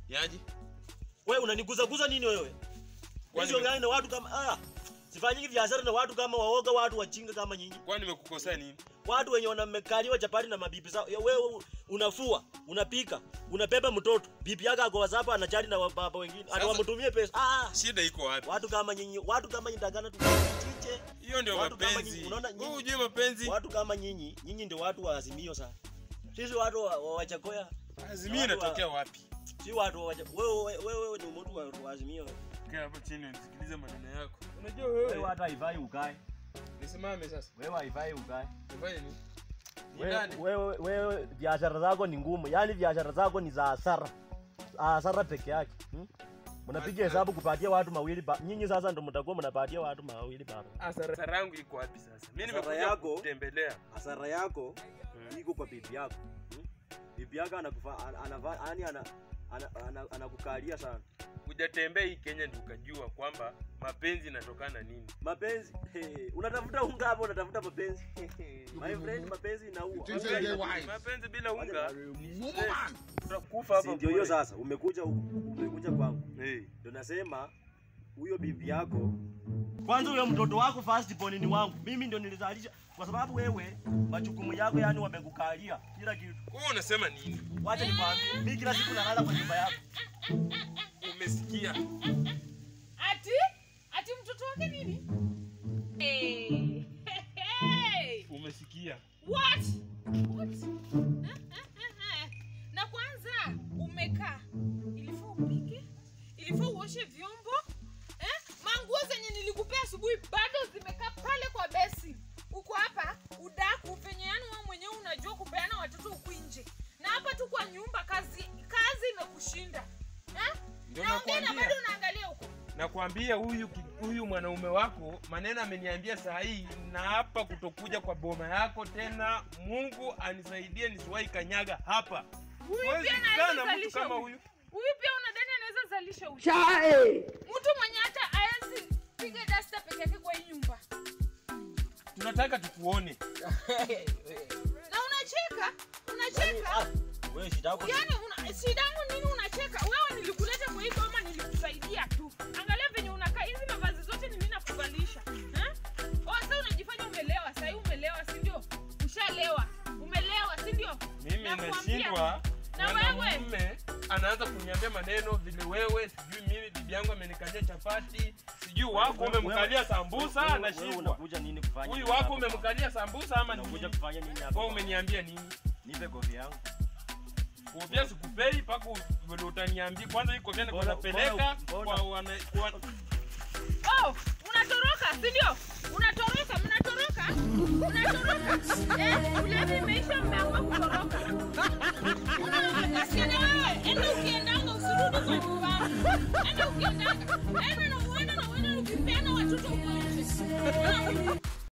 Yaje? Wewe unaniguzaguza nini wewe? Kwani Hizo gani na watu kama ah sifanyiki biashara na watu kama waoga, watu wachinga kama nyinyi. Kwani nimekukosea nini? Watu wenye wanamekaliwa chapati na mabibi zao. Ya Wewe unafua, unapika, unabeba mtoto. Bibi yako ako WhatsApp anachati na baba wengine. Sasa- Anawamtumie pesa. Ah, Shida iko wapi? watu kama nyinyi, watu kama nyinyi takana tuchiche. Hiyo ndio Watu kama mapenzi. nyinyi, unaona nyinyi- Wewe hujui mapenzi? Watu kama nyinyi, nyinyi ndio watu wa azimio sana. Sisi watu wa, wa Wachakoya, Azimio watu wa- inatokea wapi? si watu wa Wacha- wewe wewe wewe ni mtu wa, wa azimio. Kaa hapo chini unisikilize maneno yako. Unajua Wewe wewe. hata haifai ukae. Nisimame sasa. Wewe haifai ukae. Nifanye nini? Ni Wewe nani? wewe wewe biashara zako ni ngumu. Yaani biashara zako ni za hasara. Hasara peke yake. Hmm? Mnapiga hesabu kupatia watu mawili pa. Nyinyi sasa ndio mtakuwa mnapatia watu mawili pa. Hasara yangu iko wapi sasa? Mimi Hasara nimekuja yako- kutembelea. Hasara yako Hmm. iko kwa bibi yako. Hmm? Bibi yako anakufa anavaa yani ana ana- ana- anakukalia sana. Hujatembea hii Kenya ndio ukajua kwamba mapenzi inatokana nini. Mapenzi hey, unatafuta unga hapo unatafuta mapenzi. My friend mapenzi inaua. Things are get wise. Mapenzi bila unga ni Woman. stress. utakufa hapa. Si ndio hiyo bure. sasa umekuja huku, umekuja kwangu. Eh. Ndio nasema huyo bibi yako kwanza, huyo mtoto wako first born ni wangu. Mimi ndio nilizalisha, kwa sababu wewe majukumu yako yani wamekukalia kila kitu. Wewe unasema nini? Wacha nikwambie, mimi kila siku nalala kwa nyumba yako. Umesikia? Ati? Ati mtoto wake nini? Hey. Hey. Umesikia? What? What? Na kwanza umekaa. Ilifaa upike? Ilifaa uoshe vyombo? Eh? Manguo zenye nilikupea asubuhi bado zimekaa pale kwa besi. Uko hapa udaku venye yani wewe mwenyewe unajua kupeana watoto huku nje. Na hapa tu kwa nyumba kazi kazi imekushinda. Eh? Ndio Naongea na nakwambia. bado unaangalia huko. Nakwambia huyu ki- huyu mwanaume wako maneno ameniambia saa hii, na hapa kutokuja kwa boma yako tena. Mungu anisaidie nisiwahi kanyaga hapa. Huyu Huwezi pia kukaa anaweza na mtu zalisha kama huyu. huyu. Huyu pia unadhani anaweza zalisha huyu. Mtu mwenye hata haezi piga dasta peke yake kwa hii nyumba. Tunataka tukuone. Na unacheka? Unacheka? Ah, wewe shida yako. Yaani una shida yangu nini unacheka? Wewe nilikuleta kwa hii boma nilikusaidia tu. Angalia venye unakaa hizi mavazi zote ni mimi nakuvalisha. Eh? Oh, sasa unajifanya umelewa, sasa umelewa, si ndio? Ushalewa. Umelewa, si ndio? Mimi Nakuambia. nashindwa Na wewe? mwanamume anaanza kuniambia maneno vile wewe, sijui mimi bibi yangu amenikalia chapati, sijui wako Wewe- umemkalia wewe- sambusa, wewe- wewe nashindwa. unakuja nini kufanya? Huyu nini wako hapa? umemkalia sambusa ama Unakuja nini? kufanya nini hapa? Wewe umeniambia nini? Nipe kofia yangu. Kofia sikupei mpaka vile utaniambia. Kwanza hii kofia niko Mbona- napeleka mbona- mbona- kwa wana kwa Oh, unatoroka, si ndio? Unatoroka, mnatoroka? Unatoroka? Eh, ulevi imeisha mmeamua kutoroka.